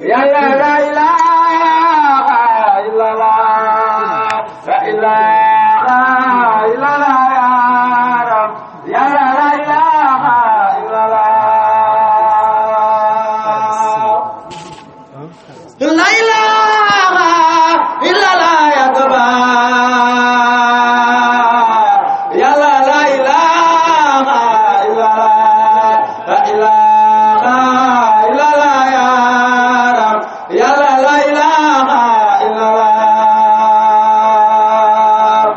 yàlla la ilaha illallah la ilaha illallah ya rab yàlla la ilaha illallah la ilaha illallah ya kabar yàlla la ilaha illallah la ilaha illallah ya rab yàlla la ilaha illallah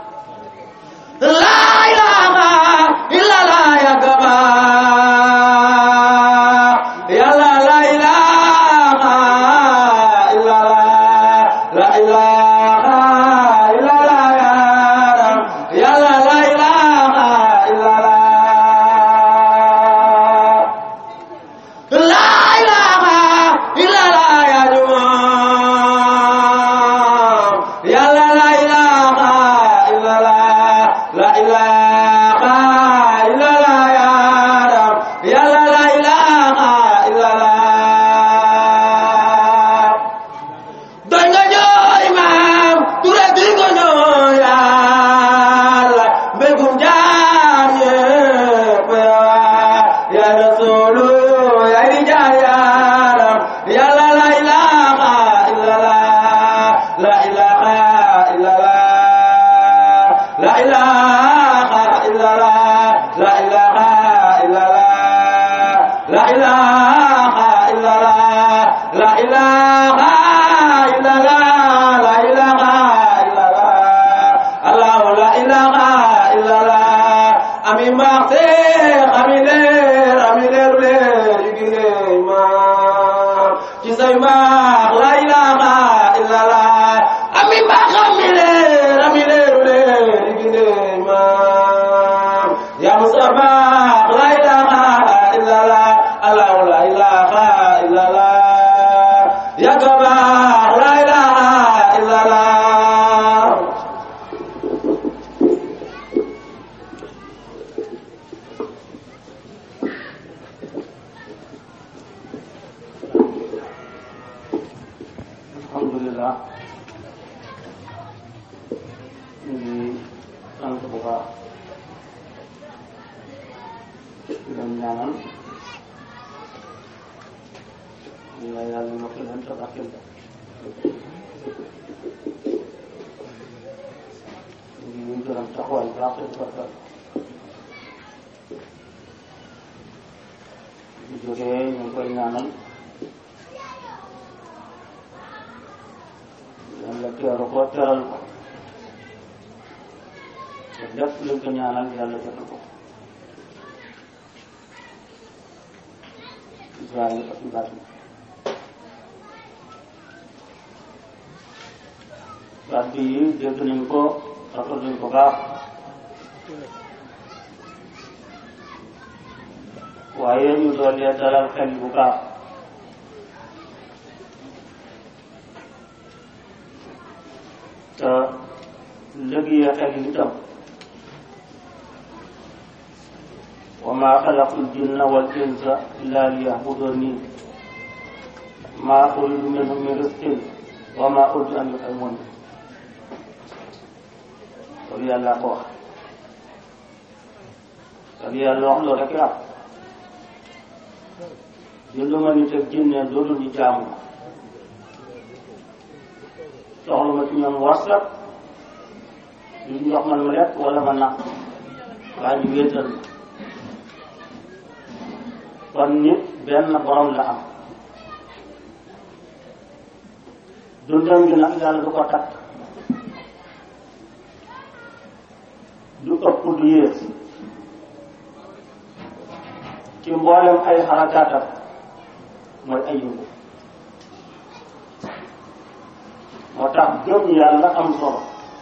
la ilaha illallah ya kabar yàlla la ilaha illallah la ilaha illallah ya rab yàlla la ilaha illallah La ilaha illallah ya Jumat. Ya la la ilaha illallah. La ilaha illallah ya Rab. Ya la la ilaha illallah. doy nga ñooy maam ture bi nga ñooy yàlla mbégum jaam yépp ya rasulu ya di jaar yaaram yàlla la ilaha illallah la ilaha illallah la ilaha illallah la ilaha illallah la ilaha illallah la ilaha illallah la ilaha illallah allah la ilaha illallah ami maxte ami leer ami leeru leer yu gine ma ci say maax la ilaha illallah ami max ami leer ami leeru leer yu gine ma ya mustafa la ilaha illallah allah la ilaha illallah ya kabar la ilaha illallah alhamdulilah ñu ngi sant bu baax di leen ñaanal ñu la yàlla yokk leen te barkeel leen ñu ngi gërëm taxawaay bu baax te di barkeel bu jógee ñu ngi koy ñaanal yàlla teeru ko teral ko te lépp luñ ko ñaanal yàlla jot ko Israël ak Ibrahima baat bi dégg nañ ko rafet nañ ko baax waaye ñu doolee dalal xel bu baax te lëgee xel yi itam wa ma xalaqul jinna wal insa illa liyahbuduni ma uridu minhum min rizqin wa ma uridu an yut'imun loolu yàlla ko wax ak yàlla wax loolu rek la bindu ma nit ak jinne loolu ñu jaamu soxla ma ci ñoom warsak duñ jox man ma lekk wala ma naq waaye ñu wéetal ma kon nit benn borom la am dundam gi nag yàlla du ko takk du ëpp du yées ci mboolem ay xarakaatam mooy ay yëngu moo tax gëm yàlla am solo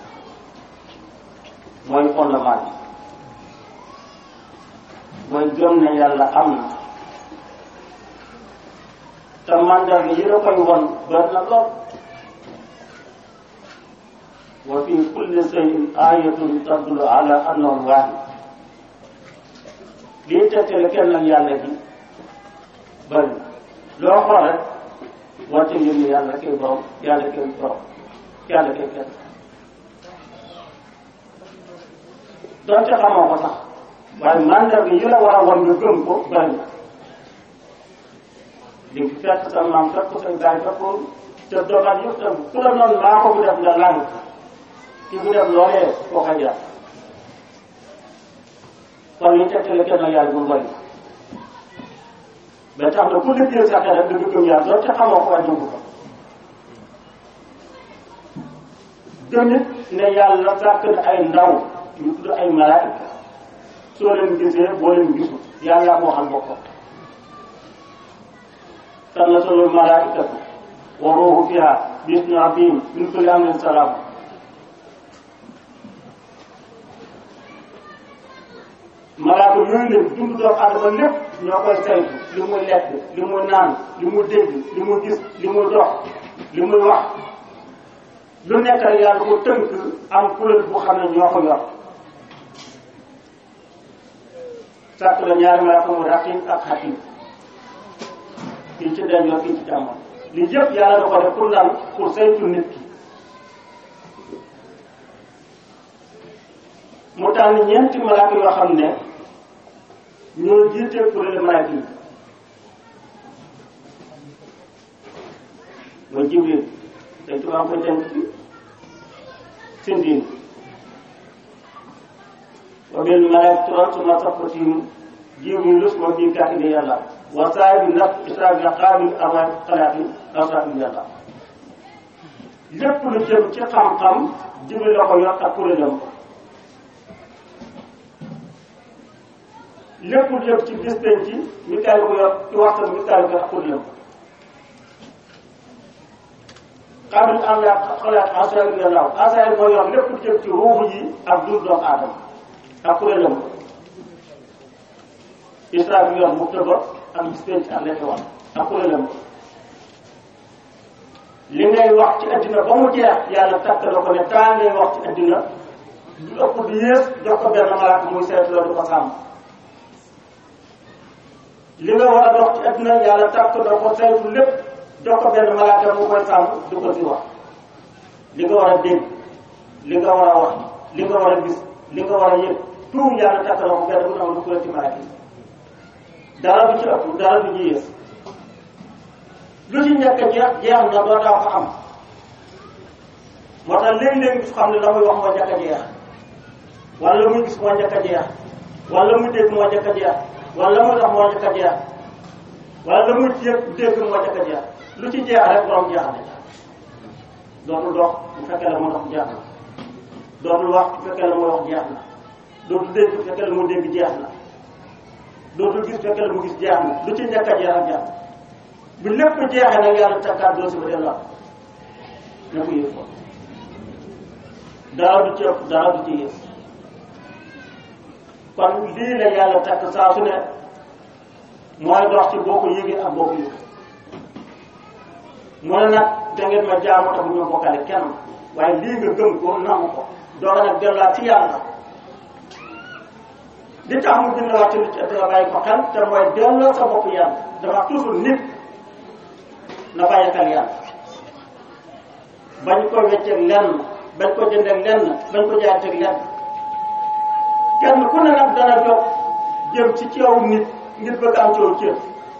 mooy fondement bi mooy gëm ne yàlla am na te mandarga yi la koy won bari na lool wa fi kulli shay'in ayatun tadullu ala annahu waahid lii tegtale kenn ak yàlla gi bari loo xool rek wante yëg ni yàlla kay borom yàlla kay borom yàlla kay kenn donte xamoo ko sax waaye mandarga yi la war a wan nga gëm ko bari na di nga fekk sa maam fekk ko say baay fekk ko te dogal yëpp tam ku la noonu maa ko bu def nga làng ki bu def loolee koo ka jaar kon li tegtale kenn yàlla bu bari ba tax na ku liggéey sa xel rek da nga gëm yàlla doon te xamoo ko waaye dugg ko gëmit ne yàlla sàkk na ay ndaw yu tudd ay malaayika soo leen gisee boo leen gisul yàlla moo xam boppam tanazzalu malaikatu wa ruuhu fiha bi izni rabbihim min kulli amrin salaam malaaka yooyu leen dund doomu adama lépp ñoo koy saytu li muy lekk li muy naan li muy dégg li muy gis li muy dox li muy wax lu nekk rek yàlla ko tënk am kuréel bu xam ne ñoo ko yor sàkk la ñaari malaaka mu raqib ak xatib kii ci den yor kii ci càmmoñ li yëpp yàlla da ko def pour lan pour saytu nit ki mu tànn ñeenti malaaka yoo xam ne ñoo jiite kuréel malaaka yi mooy jibril tey tubaab koy denk ci sindin wa bil malaikatu suma safatim jibril suma bi kaatib yàlla wa saahibi nafs israfil qaabil arwaah xalaati asrafil yàlla lépp lu jëm ci xam-xam jibril la ko yor ak kuréelam lépp lu jëm ci bis penc ci Mikaayil ko yor ci waxtaan Mikaayil ko ak kuréelam qaabil arwaah xalaat asrafil yàlla asrafil moo yor lépp lu jëm ci ruuxu yi ak dund doomu aadama ak kuréelam israfil yor bu tëba ak bis penc ak lekk wax ak kuréelam li ngay wax ci addina ba mu jeex yàlla takk la ko ne temps ngay wax ci addina du ëpp du yées jox ko benn malaaka muy seet loolu du ko sàmm li nga war a dox ci addina yàlla takk la ko saytu lépp jox ko benn malaaka mu koy sàmm du ko si wax li nga war a dégg li nga war a wax li nga war a gis li nga war a yëg tout yàlla takk la ko benn bu am du ko ci malaaka yi dara du ci ëpp dara du ci yées lu ci njëkk a jeex jeex na doo daa ko am moo tax léeg-léeg gis xam ne la muy wax moo njëkk a jeex wala la muy gis moo njëkk a jeex wala la muy dégg moo njëkk a jeex wala la muy dox moo njëkk a jeex wala la muy yëg dégg moo njëkk a jeex lu ci jeex rek borom jeex na dootul dox bu fekkee la mu dox jeex na dootul wax bu fekkee la mu wax jeex na dootul dégg bu fekkee la mu dégg jeex na dootul gis fekkee la mu gis jeex na lu ci njëkk a jeex ak jeex bu lépp jeexee nag yàlla takkaat doo si ba delloo na ko yëg ko dara du ci ëpp dara du ci yées kon lii la yàlla takk saa su ne mooy dox ci boo ko yëgee ak boo ko yëg mu ne nag da ngeen ma jaamu tax bu ñu bokkale kenn waaye lii nga gëm ko nangu ko doora nag delluwaat ci yàlla li tax mu bind waat ci danga bàyyi ko xel te mooy delloo sa bopp yàlla dafa toujours nit na bàyyi xel yàlla bañ ko wecceeg lenn bañ ko jëndeeg lenn bañ ko jaateeg lenn kenn ku ne nag dana jóg jëm ci ceew nit ngir bëgg am coow cër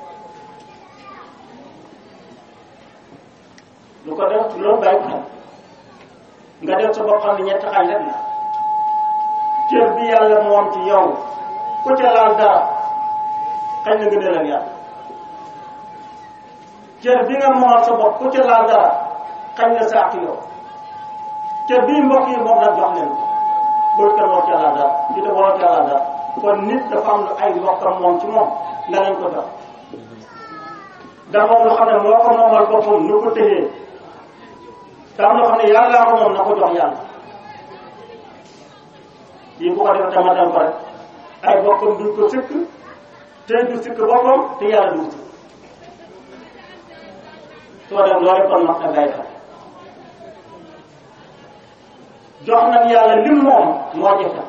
lu ko def loolu bàyyi ko xel nga def sa bopp xam ne ñetti xaaj rek la cër bi yàlla moom ci yow ku ca laal dara xañ na nga delal yàlla cër bi nga moomal sa bopp ku ca laal dara xañ na saak yow cër bii mbokk yi moom nag jox leen ko bul kenn war ca laal dara di te war ca laal dara kon nit dafa am lu ay mbokkam moom ci moom nga leen ko jox dafa am loo xam ne moo ko moomal boppam nu ko téyee te am loo xam ne yàllaa ko moom na ko jox yàlla yi bu ko defee tamatal ko rek ay bokkam duñ ko sëkk te du sëkk boppam te yàlla du sëkk soo dem loolu kon mag na bàyyi xel jox nag yàlla lim moom moo jëfe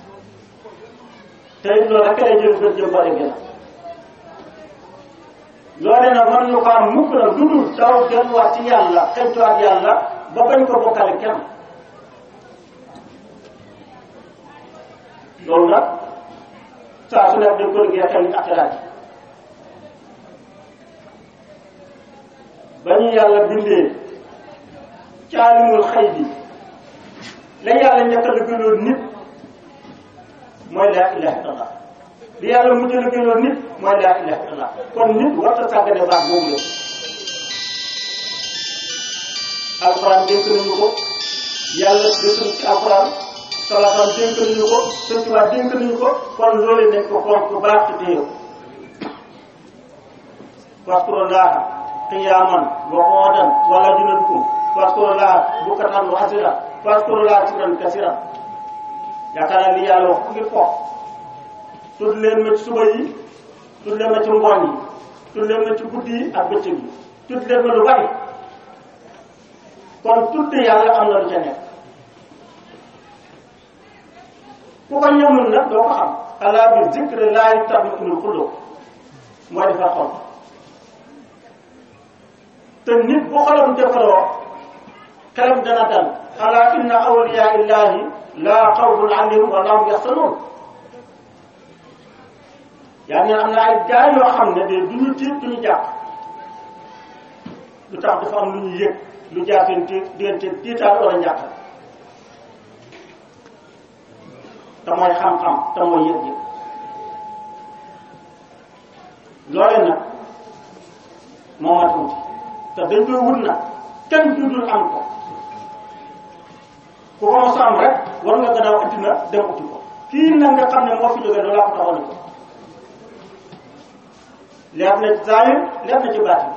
te it loolu rek lay jël bët jëm bare gën loole nag mën ñu ko am mukk nag lu dul daw delluwaat ci yàlla xëntuwaat yàlla ba bañ ko bokkale kenn loolu nag saa su nekk dañ ko liggéey xel ak xalaat yi ba ñu yàlla bindee caalimul xëy bi la yàlla njëkk a liggéeyloo nit mooy laa ilaha illallah li yàlla mujj a liggéeyloo nit mooy laa ilaha illallah kon nit warta sàggane baat boobu la alxuraan dénk nañu ko yàlla dénk nañu ci alxuraan salaam dénk nañu ko sëñ Tuubaa dénk nañu ko kon loolu nañ ko fonk bu baax te téye ko waskurullaaha qiyaaman wa qu'uudan wa alaa junuubikum waskurullaaha bukratan wa asiila waskurullaaha zikran kasiiran yaakaar naa li yàlla wax ngir foofu tudd leen ma ci suba yi tudd leen ma ci ngoon yi tudd leen ma ci guddi yi ak bëccëg yi tudd leen ma lu bari kon tudd yàlla am na lu ca nekk ku ko ñëmul nag doo ko xam alaa bi zikri laahi tatma'innul quluub mooy defar xol te nit bu xolam defaroo xelam dana dal alaa inna awliyaa illaahi laa xawfun alayhim wa laa hum yaxzanuun yaa ngi am na ay gaay yoo xam ne de duñu tiit duñu jàpp lu tax dafa am lu ñu yëg lu jaafeen ti diggante tiitaal wala njàqal te mooy xam-xam te mooy yëg-yëg loole nag moo ma tuuti te dañ koy wut nag kenn dudul am ko ku ko mos a am rek war nga gannaaw addina dem uti ko kii nag nga xam ne moo fi jógee loolu laa ko taxoon ko leer na ci zaahir leer na ci baatin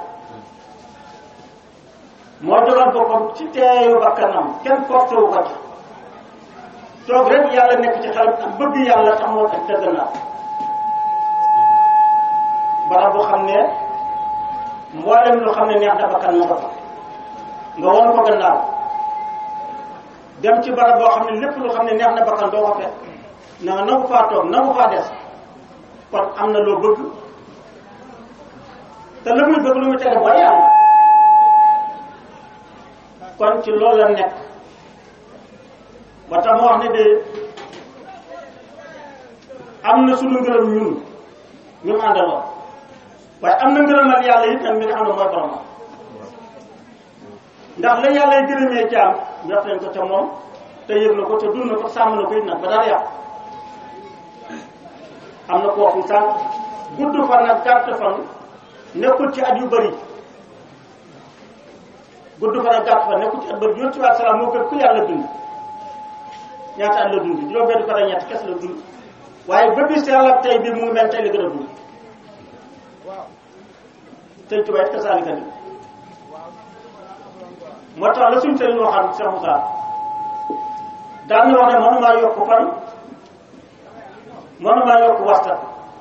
moo jogal boppam ci teeyu bakkanam kenn forcé wu ko ci toog rek yàlla nekk ci xelam ak bëgg yàlla tax moo tax dëgg naa barab bu xam ne mboolem lu xam ne neex na bakkan ma ko fa nga won ko gannaaw dem ci barab boo xam ne lépp lu xam ne neex na bakkan doo ko fekk na nga nangu faa toog nangu faa des kon am na loo bëgg te la muy bëgg lu muy tere booy yàlla kon ci loolu la nekk ba tax ma wax ne de am na suñu ngërëm ñun ñu àndaloon waaye am na ngërëmal yàlla it nag mi nga xam ne mooy borom ndax la yàlla y gërëmee jaam def nañ ko ca moom te yëg na ko te dund na ko sàmm na ko it nag ba dara yàqu am na ko waxu sànq gudd fan ak gàtt fan nekkul ci at yu bëri gudd fan ak gàtt fan nekkul ci at bëri yonent bi salaam moo gën ku yàlla dund ñaata at la dund juróom benn fan ak ñett kes la dund waaye ba bis yàlla tey bi mu ngi mel tey la gën a dund sëñ Tuubaa it kasaalika ni moo tax la suñu sëriñ waxaan Cheikh Moussa daan na wax ne mënumaa yokk fan mënumaa yokk waxta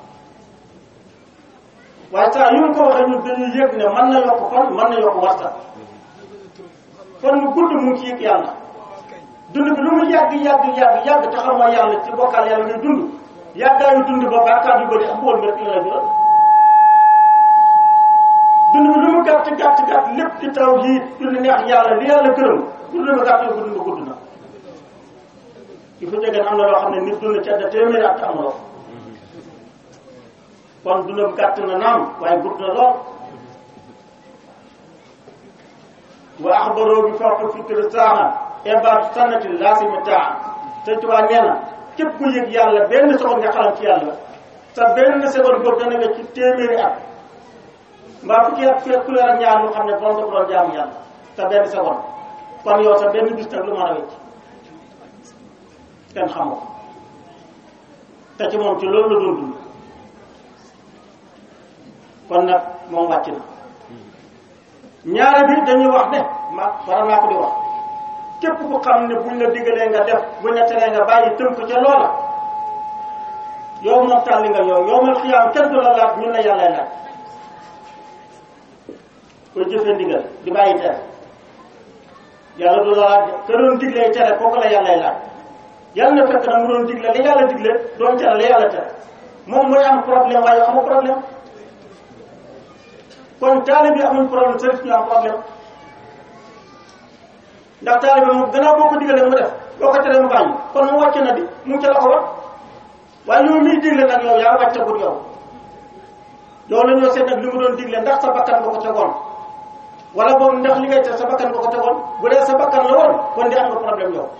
waaye saa yu ñu ko waxee ñun dañuy yëg ne mën na yokk fan mën na yokk waxta kon mu gudd mu ngi ci yëg yàlla dund bi lu mu yàgg yàgg yàgg yàgg te xamoo yàlla ci bokkaal yàlla ngay dund yàggaayu dund ba bàkkaar yu bëri ak mbool mbir la jural dund bi lu mu gàtt gàtt gàtt lépp ci taw yi dund neex yàlla li yàlla gërëm dund ba gàtt ko dund gudd na il faut jegeen am na loo xam ne nit dund ci àdda téeméeri at amuloo kon dundam gàtt na naam waaye gudd na lool wa axbaroo bi fawqi fikri saaxa ibaad sanati laasimi taa sëñ Tuubaa nee na képp ku yëg yàlla benn seconde nga xalam ci yàlla sa benn seconde boobu dana nga ci téeméeri at mbaa fukki at fekk ku leer ak ñaar ñu xam ne borom dafa doon jaamu yàlla sa benn seconde kon yow sa benn bis nag lu mën a wecc kenn xamoo te ci moom ci loolu la doon dund kon nag moom wàcc na ñaare bi dañuy wax ne ma war naa ko di wax képp ku xam ne buñ la digalee nga def buñ la teree nga bàyyi tënk ca loola yow moom tàlli nga yow yow mal xiyaam kenn du la laaj ñun la yàlla laaj koy jëfee ndigal di bàyyi tere yàlla du la laaj ka doon diglee tere kooku la yàlla laaj yàlla na fekk na mu doon digle li yàlla digle doon tere la yàlla tere moom mooy am problème waaye amu problème kon taalibe bi amuñ problème sëriñ ñu am problème ndax taalibe moom gannaaw boo ko digalee mu def boo ko teree mu bàyyi kon mu wàcc na di mu ngi ca la ko wax waaye yow miy digle nag yow yaa wàccagul yow yow la ñoo seet nag li mu doon digle ndax sa bakkan nga ko tegoon wala boobu ndax li ngay te sa bakkan nga ko tegoon bu dee sa bakkan la woon kon di am nga problème yow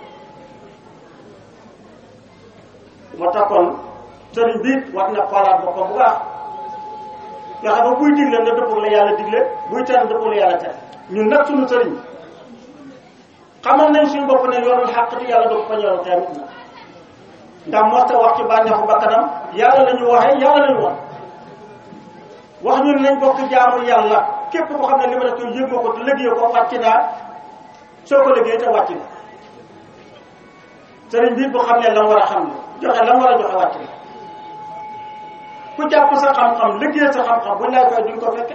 moo tax kon sëriñ bi war na xoolaat boppam bu baax nga xam ne buy digle na dëppoo la yàlla digle buy tere dëppoo la yàlla tere ñun nag suñu sëriñ xamal nañ suñu bopp ne yorul xàq te yàlla du ko fa ñoroon tamit na ndax mosta wax ci bànneexu bakkanam yàlla la ñu waxee yàlla la ñu wax wax ñun nañ bokk jaamu yàlla képp ko xam ne li ma def yëg nga ko te liggéey ko wàcc naa soo ko liggéey te wàcc na sëriñ bi bu xam ne la mu war a xam ne joxe la mu war a joxe wàcc na ku jàpp sa xam-xam liggéey sa xam-xam buñ lay koy duñ ko fekke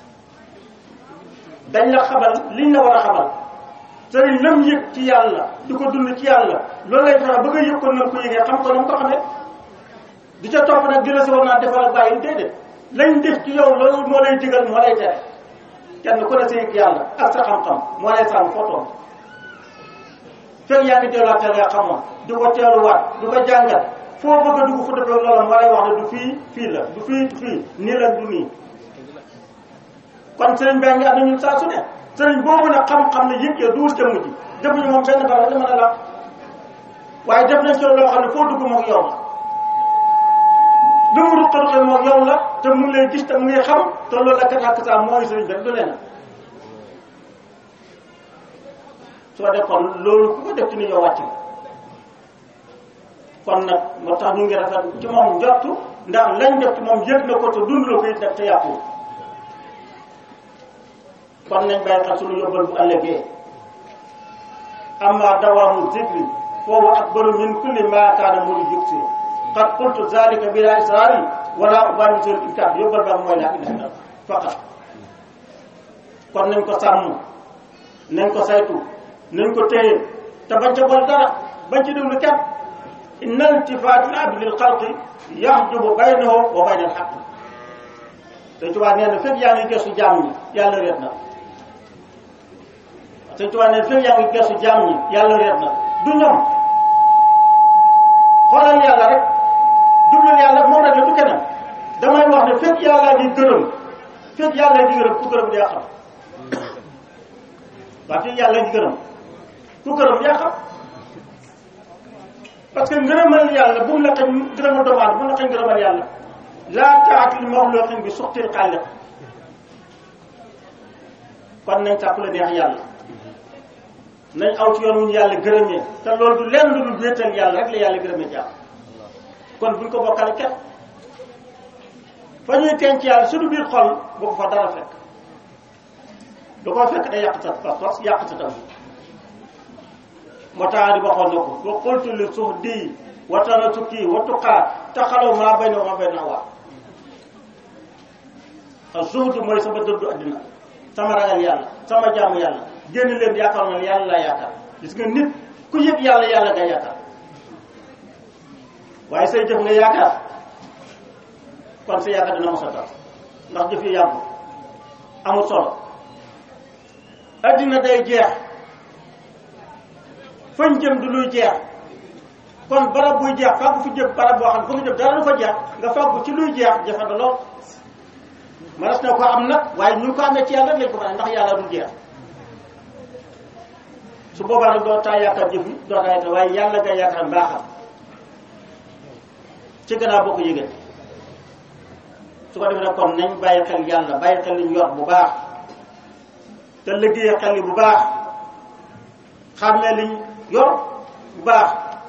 dañ la xamal liñ la war a xamal sëriñ lam yëg ci yàlla di ko dund ci yàlla loolu lay fexe ba nga yëg ko nam ko yëgee xam ko nam ko xamee di ca topp nag di la si war naa defal ak bàyyi déedéet lañ def ci yow loolu moo lay digal moo lay tere kenn ku ne sa yëg yàlla ak sa xam-xam moo lay sàmm fotoom fekk yaa ngi delluwaat nga xamoon di ko teeluwaat di ko jàngat foo bëgg a dugg fu defee loola moo lay wax ne du fii fii la du fii du fii nii la du nii kon sëriñ baa ngi ànd ñun saa su ne sëriñ boobu nag xam-xam ne yëg ya duul jëmm ji defuñu moom benn barab la mën a la waaye def nañ ci loo xam ne foo dugg moom yow la lu mu ruqa ruqe moom yow la te mu ngi lay gis te mu ngi xam te loolu la kat ak saa mooy sëriñ bi rek du leneen soo def kon loolu ku ko def ci ni yow wàcc nga kon nag moo tax ñu ngi rafet ci moom njottu ndax lañ def ci moom yëg na ko te dund la ko it nag te yàqu kon nañ bàyyi xel suñu yóbbal bu ëllëgee amma dawaamu zikri foofu akbaru min kulli ma kaana muri yubsi qad qultu zalika bila israari wala ubali seen inkaar yóbbal ba mooy laa ilaha illa faqat kon nañ ko sàmm nañ ko saytu nañ ko téye te bañ ca boole dara bañ ci déglu kenn inna iltifaat al abdi lil xalqi yaxjubu baynahu wa bayna al xaq Sëñ Tuubaa nee na fépp yaa ngi gëstu jaam ñi yàlla reet na Sëñ Tuubaa nee na fépp yaa ngi gëstu jaam ñi yàlla reet na du ñoom xoolal yàlla rek jublul yàlla moom rek la du keneen damay wax ne fépp yàlla di gërëm fépp yàlla di gërëm ku gërëm yaa xam waa fépp yàlla di gërëm ku gërëm yaa xam parce que ngërëmal yàlla bu mu la xañ ngërëmal doomu aadama bu mu la xañ ngërëmal yàlla laa taat li maxluqin bi suxtil xaaliq kon nañ sàkku la neex yàlla nañ aw ci yoon wu ñu yàlla gërëmee te loolu du lenn lu dul wéetal yàlla rek la yàlla gërëmee jàmm kon buñ ko bokkale kenn fa ñuy tenc yàlla suñu biir xol bu ko fa dara fekk du ko fekk day yàq sa pas-pas yàq sa tam moo tax di waxoon na ko wa qultu li suhdi wa tanasuki wa tuqaa taxalaw maa bay na maa bay na waa ak zuhdu mooy sama dëddu addina sama ragal yàlla sama jaamu yàlla génn leen yaakaar na yàlla laa yaakaar gis nga nit ku yëg yàlla yàlla nga yaakaar waaye say jëf nga yaakaar kon sa yaakaar dina mos a tax ndax jëf yi yàggu amul solo addina day jeex fañ jëm du luy jeex kon barab buy jeex fàggu fi jëm barab boo xam fu nga jëm dara du fa jeex nga fàggu ci luy jeex jafe na lool manas na ko am nag waaye ñu ko amee ci yàlla lañ ko mën ndax yàlla du jeex su boobaa nag doo taa yaakaar jëf yi doo taa yaakaar waaye yàlla nga yaakaar mbaaxam ci gannaaw boo ko yëgee su ko defee nag kon nañ bàyyi xel yàlla bàyyi xel li ñu yor bu baax te liggéey xel yi bu baax xàmmee liñ yor bu baax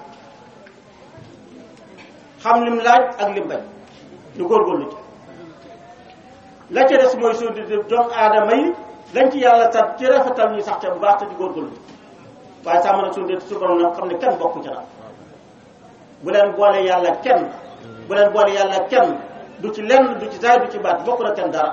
xam lim laaj ak lim bañ ñu góorgóorlu ci la ca des mooy suñu di doomu aadama yi lañ ci yàlla sax ci rafetal ñu sax te bu baax te di góorgóorlu waaye sàmm na suñu di su borom nag xam ne kenn bokku ci nag bu leen boole yàlla kenn bu leen boole yàlla kenn du ci lenn du ci saay du ci baat bokk na kenn dara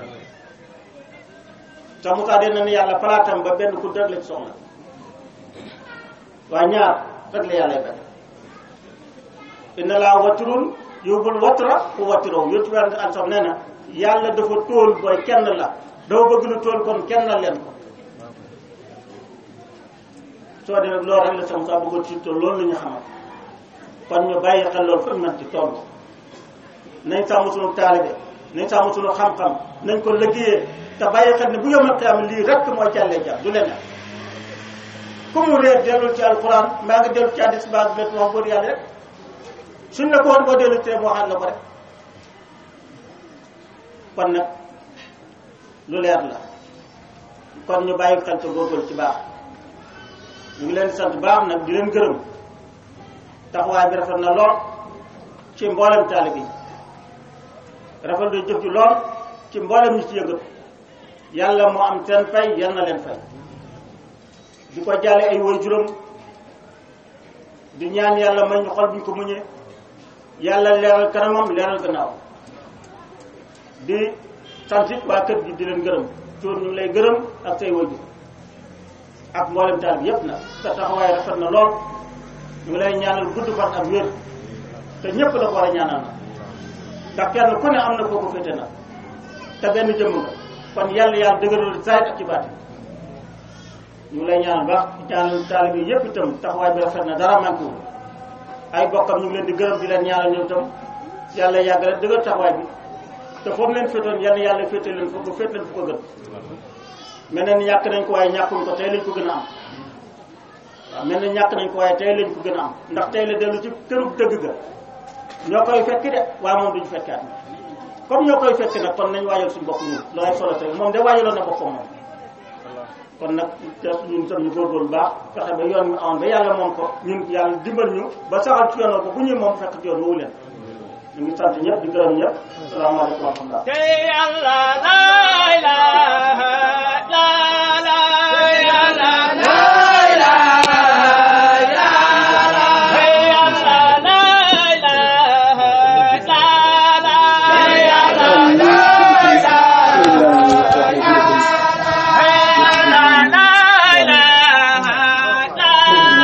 te Moussa dee na ni yàlla palaatam ba benn ku rek la ci soxla waaye ñaar rek la yàlla benn inna laa watirun yóbbul watira ku watiroo yóbbu weer nga am sax nee na yàlla dafa tóol booy kenn la dafa bëgg lu tóol kon kenn la leen ko soo demee loolu rek la sama saa bëggoon ci tool loolu la ñu xamal kon ñu bàyyi xel loolu fan man ci toll nañ sàmm suñu taalibe nañ sàmm suñu xam-xam nañ ko liggéeyee te bàyyi xel ne bu yomal xiyaam lii rek mooy càllee jàpp du leneen ku mu réer dellul ci alquran mbaa nga dellu ci hadis baa bet wax góor yàlla rek suñ la ko woon boo dellu tee mu waxaat la ko rek kon nag lu leer la kon ñu bàyyi xel te góorgóorlu ci baax ñu ngi leen di sant baax nag di leen gërëm taxawaay bi rafet na lool ci mboolem taalib yi rafet na jëf ji lool ci mboolem ñi ci yëngatu yàlla moo am seen fay yal na leen fay di ko jàlle ay woy juróom di ñaan yàlla may ñu xol buñ ko muñee yàlla leeral kanamam leeral gannaaw di sant it waa kër gi di leen gërëm cuur ñu ngi lay gërëm ak say wajur ak mboolem taal bi yépp nag sa taxawaay rafet na lool ñu ngi lay ñaanal gudd fan ak wér te ñépp la ko war a ñaanal na ndax kenn ku ne am na kooku féete na te benn jëmm nga kon yàlla yàlla dëgëral saayit ak ci baati ñu ngi lay ñaanal baax ñaanal taal bi yépp itam taxawaay bi rafet na dara manqué wu ay bokkam ñu ngi leen di gërëm di leen ñaanal ñoom itam yàlla yàgg rek dëgër taxawaay bi te foofu leen féetoon yàlla yàlla féete leen foofu ba féet leen fu ko gën mel na ni ñàkk nañ ko waaye ñàkkuñ ko tey lañ ko gën a am waaw mel na ñàkk nañ ko waaye tey lañ ko gën a am ndax tey la dellu ci këru dëgg ga ñoo koy fekk de waaye moom duñu fekkaat comme ñoo koy fekk nag kon nañ waajal suñu bopp ñun loolay solo tey moom de waajaloon na boppam moom kon nag te ñun tam ñu góorgóorlu baax fexe ba yoon mi amoon ba yàlla moom ko ñun yàlla dimbal ñu ba saxal ci yoon ko bu ñuy moom fekk ci yoon woowu leen ñu ngi sant ñëpp di gërëm ñëpp salaamaaleykum wa rahmatulah